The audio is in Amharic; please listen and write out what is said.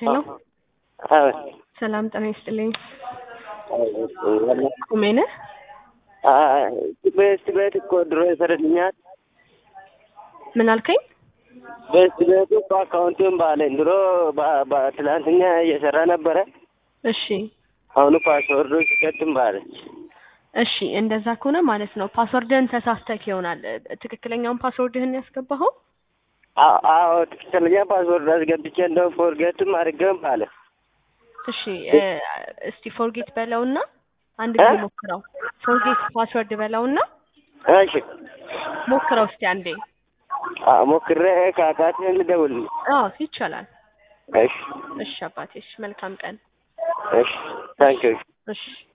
ሄሎ አዎ ሰላም ጤና ይስጥልኝ። ቁሜነ ቤስት ቤት እኮ ድሮ ይሰርልኛል። ምን አልከኝ? ቤስት ቤቱ እኮ አካውንቱን ባለኝ ድሮ በ- በ- ትላንትና እየሰራ ነበረ። እሺ አሁኑ ፓስወርዱ ሲቀጥም ባለች እሺ፣ እንደዛ ከሆነ ማለት ነው ፓስወርድህን ተሳስተክ ይሆናል። ትክክለኛውን ፓስወርድህን ያስገባኸው? አዎ አዎ፣ ትክክለኛ ፓስወርድ አስገብቼ እንደው ፎርጌትም አድርገም ባለ እሺ እ፣ እስቲ ፎርጌት በለውና አንድ ጊዜ እ? ሞክረው። ፎርጌት ፓስወርድ በለውና እሺ ሞክረው እስቲ አንዴ። አዎ፣ ሞክሬ ካቃተኝ ልደውልልኝ። አዎ ይቻላል። እሺ እሺ አባቴ፣ እሺ መልካም ቀን። እሺ ታንኪዩ እሺ